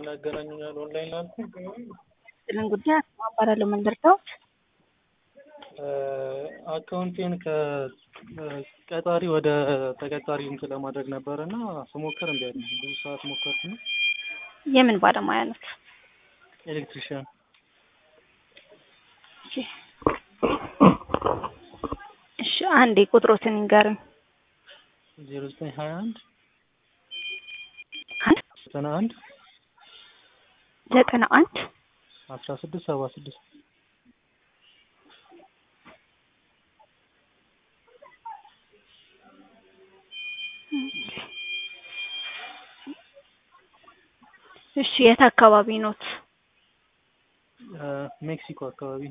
ምናምን ያገናኙኛል ኦንላይን ላልኩ ስልን ጉዳይ አባላለሁ መንደርታዎች አካውንቴን ከቀጣሪ ወደ ተቀጣሪ እንትን ለማድረግ ነበር እና ስሞክር እምቢ አለኝ። ብዙ ሰዓት ሞከርኩና የምን ባለሙያ ነት? ኤሌክትሪሽያን እሺ እሺ፣ አንዴ ቁጥሮትን ይንገሩኝ። ዜሮ ዘጠኝ ሀያ አንድ አንድ ዘጠና አንድ ዘጠና አንድ አስራ ስድስት ሰባ ስድስት እሺ፣ የት አካባቢ ኖት? ሜክሲኮ አካባቢ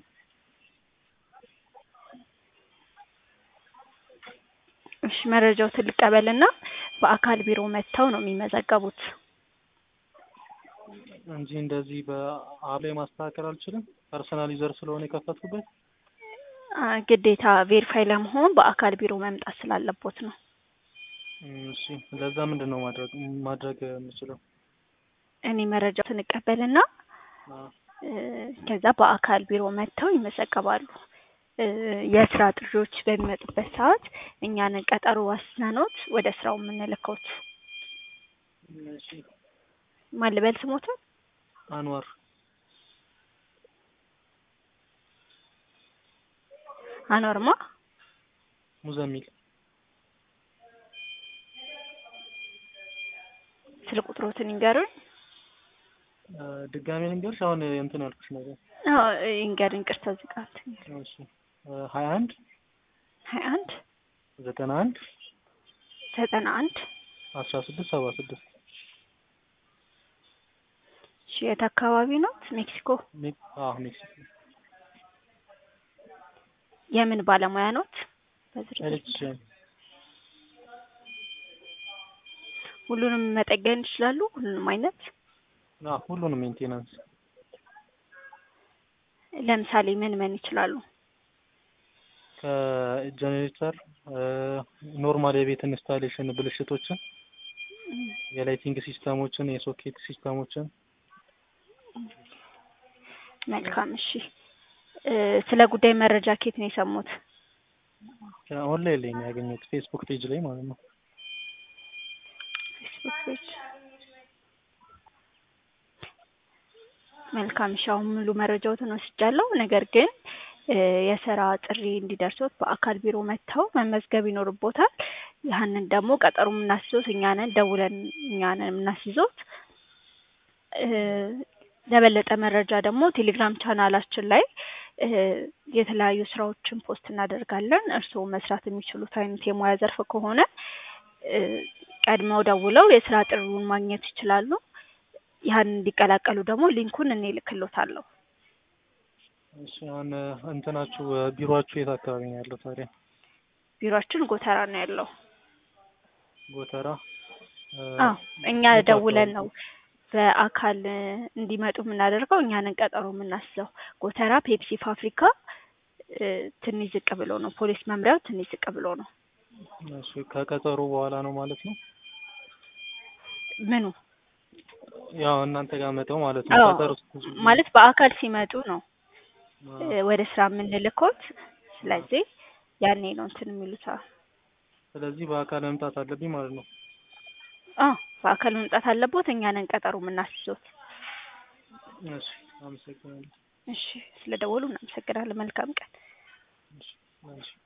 እሺ፣ መረጃው ልቀበልና በአካል ቢሮ መጥተው ነው የሚመዘገቡት። እንጂ እንደዚህ በአፕ ላይ ማስተካከል አልችልም። ፐርሰናል ዩዘር ስለሆነ የከፈትኩበት አ፣ ግዴታ ቬሪፋይ ለመሆን በአካል ቢሮ መምጣት ስላለቦት ነው። እም፣ እሺ ለዛ ምንድን ነው ማድረግ ማድረግ የምችለው? እኔ መረጃው ስንቀበልና አ፣ እ፣ ከዛ በአካል ቢሮ መጥተው ይመዘገባሉ። እ፣ የስራ ጥሪዎች በሚመጡበት ሰዓት እኛንን ቀጠሮ ዋስነኖት ወደ ስራው የምንልከውት። እሺ ማን ልበል ስሞትን? አንዋር አኖርማ ሙዘሚል ስለ ቁጥሮትን ይንገሩኝ። አ፣ ድጋሜ ልንገርሽ አሁን እንትን ያልኩሽ ነገር አዎ ይንገሩኝ። ቅርታ ዝቃት እሺ ሀያ አንድ ሀያ አንድ ዘጠና አንድ ዘጠና አንድ አስራ ስድስት ሰባ ስድስት እሺ የት አካባቢ ኖት? ሜክሲኮ። አዎ ሜክሲኮ የምን ባለሙያ ኖት? በዝርዝር ኤሌክትሪሽያን ሁሉንም መጠገን ይችላሉ? ሁሉንም አይነት አዎ ሁሉንም ሜንቴናንስ ለምሳሌ ምን ምን ይችላሉ? ከጀኔሬተር ኖርማል የቤት ኢንስታሌሽን ብልሽቶችን፣ የላይቲንግ ሲስተሞችን፣ የሶኬት ሲስተሞችን መልካም እሺ። እ፣ ስለ ጉዳይ መረጃ ኬት ነው የሰሙት? ኦንላይን ላይ ነው ያገኘሁት ፌስቡክ ፔጅ ላይ ማለት ነው። ፌስቡክ ፔጅ። መልካም እሺ። አሁን ሙሉ መረጃዎትን ወስጃለሁ። ነገር ግን እ፣ የስራ ጥሪ እንዲደርሶት በአካል ቢሮ መጥተው መመዝገብ ይኖርቦታል። ያህንን ደግሞ ቀጠሮ የምናስይዞት እኛ ነን፣ ደውለን እኛ ነን የምናስይዞት። እ፣ ለበለጠ መረጃ ደግሞ ቴሌግራም ቻናላችን ላይ እ፣ የተለያዩ ስራዎችን ፖስት እናደርጋለን። እርስዎ መስራት የሚችሉት አይነት የሙያ ዘርፍ ከሆነ እ፣ ቀድመው ደውለው የስራ ጥሪውን ማግኘት ይችላሉ። ያን እንዲቀላቀሉ ደግሞ ሊንኩን እኔ እልክሎታለሁ። እሺ አሁን እንትናችሁ ቢሮአችሁ የት አካባቢ ነው ያለው ታዲያ? ቢሮአችን ጎተራ ነው ያለው። ጎተራ እ፣ አዎ እኛ የት ደውለን አካባቢ? ነው በአካል እ፣ እንዲመጡ የምናደርገው እኛንን ቀጠሮ የምናስይዘው። ጎተራ ፔፕሲ ፋብሪካ እ፣ ትንሽ ዝቅ ብሎ ነው። ፖሊስ መምሪያው ትንሽ ዝቅ ብሎ ነው። እሺ ከቀጠሮ በኋላ ነው ማለት ነው? ምኑ ያው እናንተ ጋር መተው ማለት ነው። አዎ ቀጠሮ ማለት በአካል ሲመጡ ነው አ፣ እ፣ ወደ ስራ የምንልኮት። ስለዚህ ያኔ ነው እንትን የሚሉት። አዎ ስለዚህ በአካል መምጣት አለብኝ ማለት ነው። አዎ በአካል መምጣት አለቦት። እኛንን ቀጠሮ የምናስይዞት። እሺ አመሰግናለሁ። እሺ ስለደወሉ እናመሰግናለን። መልካም ቀን። እሺ እሺ